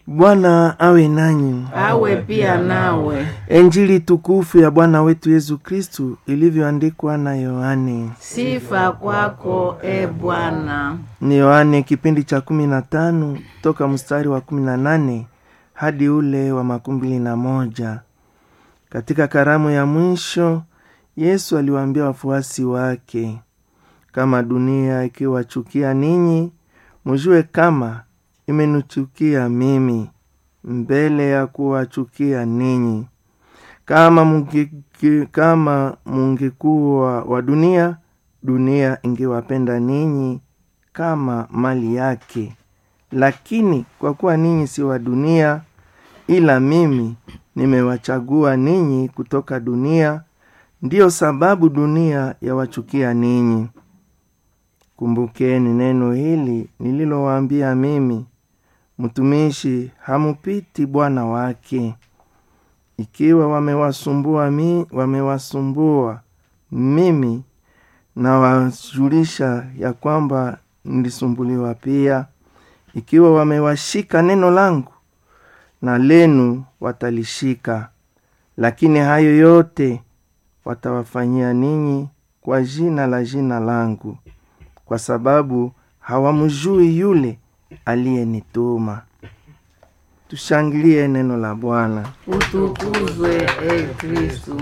Bwana awe nanyi. awe pia nawe. Injili tukufu ya Bwana wetu Yesu Kristu ilivyoandikwa na Yohane. Sifa kwako e Bwana. Ni Yohane kipindi cha kumi na tano toka mstari wa kumi na nane hadi ule wa makumi mbili na moja. Katika karamu ya mwisho Yesu aliwaambia wafuasi wake, kama dunia ikiwachukia ninyi, mujue kama imenichukia mimi mbele ya kuwachukia ninyi. Kama mungi, kama mungekuwa wa dunia, dunia ingewapenda ninyi kama mali yake. Lakini kwa kuwa ninyi si wa dunia, ila mimi nimewachagua ninyi kutoka dunia, ndiyo sababu dunia yawachukia ninyi. Kumbukeni neno hili nililowaambia mimi, mtumishi hamupiti bwana wake. Ikiwa wamewasumbua mi, wamewasumbua mimi, nawajulisha ya kwamba nilisumbuliwa pia. Ikiwa wamewashika neno langu, na lenu watalishika. Lakini hayo yote watawafanyia ninyi kwa jina la jina langu, kwa sababu hawamjui yule aliyenituma. Tushangilie neno la Bwana. Utukuzwe e Kristu.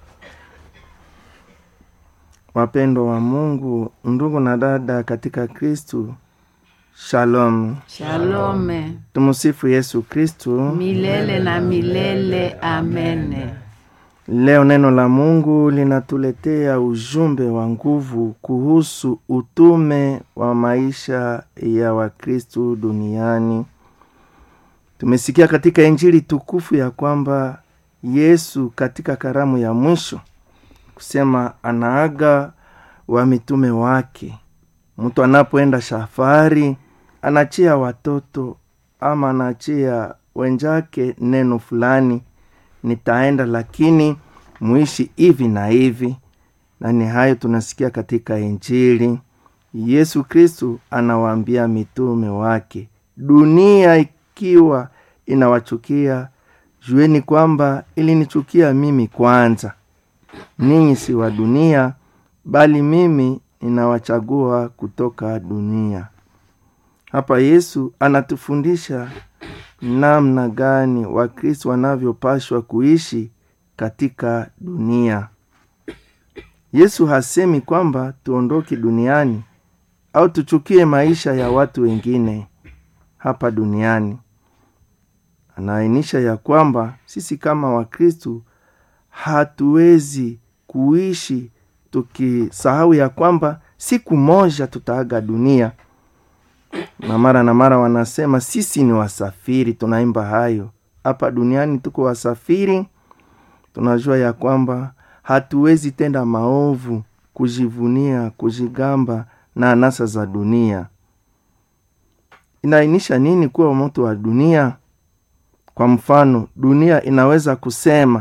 Wapendwa wa Mungu, ndugu na dada katika Kristu, shalom. Shalome Tumusifu Yesu Kristu. milele na milele. Amene. Leo neno la Mungu linatuletea ujumbe wa nguvu kuhusu utume wa maisha ya Wakristu duniani. Tumesikia katika Injili tukufu ya kwamba Yesu katika karamu ya mwisho kusema anaaga wa mitume wake. Mtu anapoenda safari anachia watoto ama anachia wenjake neno fulani nitaenda lakini muishi hivi na hivi, na ni hayo tunasikia katika Injili. Yesu Kristu anawaambia mitume wake, dunia ikiwa inawachukia, jueni kwamba ilinichukia mimi kwanza. Ninyi si wa dunia, bali mimi ninawachagua kutoka dunia. Hapa Yesu anatufundisha namna gani Wakristo wanavyopashwa kuishi katika dunia. Yesu hasemi kwamba tuondoke duniani au tuchukie maisha ya watu wengine hapa duniani. Anaainisha ya kwamba sisi kama Wakristo hatuwezi kuishi tukisahau ya kwamba siku moja tutaaga dunia na mara na mara wanasema sisi ni wasafiri. Tunaimba hayo hapa duniani, tuko wasafiri. Tunajua ya kwamba hatuwezi tenda maovu, kujivunia, kujigamba na anasa za dunia. Inaainisha nini kuwa mtu wa dunia? Kwa mfano, dunia inaweza kusema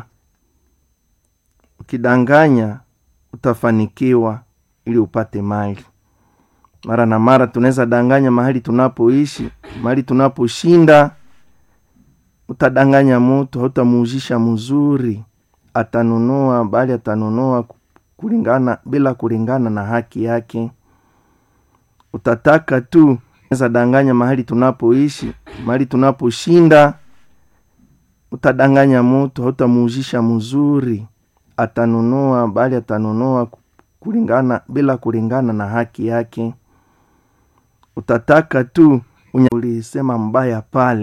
ukidanganya utafanikiwa ili upate mali mara na mara tunaweza danganya mahali tunapoishi, mahali tunaposhinda. Utadanganya mutu, hautamuuzisha mzuri, atanunua bali atanunua kulingana bila kulingana na haki yake. Utataka tu unaweza danganya mahali tunapoishi, mahali tunaposhinda. Utadanganya mutu, hautamuuzisha mzuri, atanunua bali atanunua kulingana bila kulingana na haki yake utataka tu ulisema mbaya pale